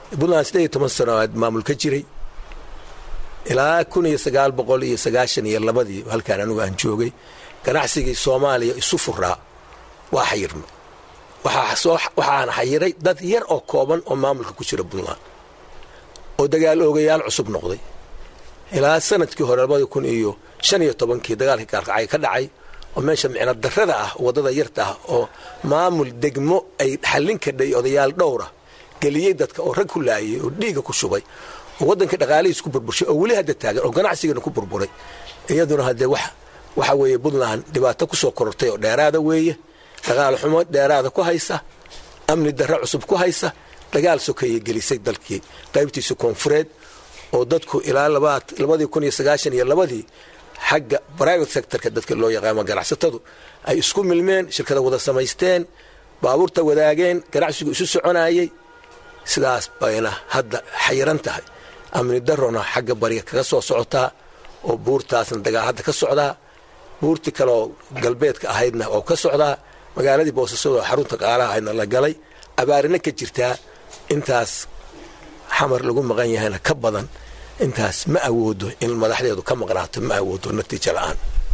puntland siddeed iyo toban sano aad maamul ka jiray ilaa kun iyo sagaal boqol iyo sagaashan iyo labadii halkaan anigu aan joogay ganacsigii soomaaliya isu furaa waa xayirma waxaan xayiray dad yar oo kooban oo maamulka ku jira puntland oo dagaal oogayaal cusub noqday ilaa sanadkii hore labadii kun iyo shan iyo tobankii dagaalkii gaalkacay ka dhacay oo meesha micno darada ah waddada yarta ah oo maamul degmo ay xallin kadhay odayaal dhowra geliyey dadka oo rag ku laayay oo dhiiga ku shubay oo waddankii dhaqaalihiis ku burburshay oo weli hadda taagan oo ganacsigiina ku burburay iyaduna haddee wax waxa weeye puntland dhibaato ku soo korortay oo dheeraada weeye dagaal xumo dheeraada ku haysa amni darre cusub ku haysa dagaal sokeeye gelisay dalkii qaybtiisa koonfureed oo dadku ilaa labadii kun iyo sagaashan iyo labadii xagga private sectorka dadka loo yaqaano ganacsatadu ay isku milmeen shirkada wada samaysteen baabuurta wadaageen ganacsigu isu soconayey sidaas bayna hadda xayiran tahay amni darona xagga bariga kaga soo socotaa oo buurtaasna dagaal hadda ka socdaa buurtii kaleoo galbeedka ahaydna oo ka socdaa magaaladii boosasado xarunta qaalaha ahaydna la galay abaarina ka jirtaa intaas xamar lagu maqan yahayna ka badan intaas ma awoodo in madaxdeedu ka maqnaato ma awoodo natiijo la'aan